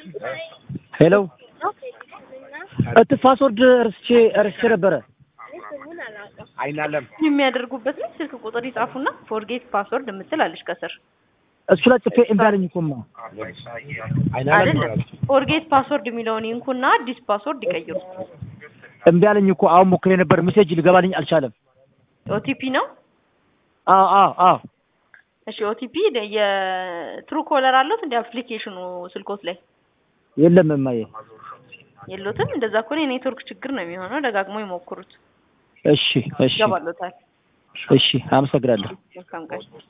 ሄሎ እት ፓስወርድ እርስቼ እርስቼ ነበረ። አይናለም የሚያደርጉበት ላይ ስልክ ቁጥር ይጻፉና ፎርጌት ፓስወርድ የምትል አለች ከስር እሱ ላይ ጽፌ እምቢ አለኝ እኮማ። አይናለም አይደለም ፎርጌት ፓስወርድ የሚለውን ይንኩና አዲስ ፓስወርድ ይቀይሩ። እምቢ አለኝ እኮ አሁን ሞክሬ ነበር፣ ሜሴጅ ሊገባልኝ አልቻለም። ኦቲፒ ነው። አዎ አዎ አዎ እሺ ኦቲፒ የትሩ ኮለር አለት እንደ አፕሊኬሽኑ ስልኮት ላይ የለም እማዬ። የሉትም። እንደዛ ከሆነ የኔትወርክ ችግር ነው የሚሆነው። ደጋግሞ ይሞክሩት፣ እሺ እሺ ይገባሎታል። እሺ አመሰግናለሁ። መልካም ቀን።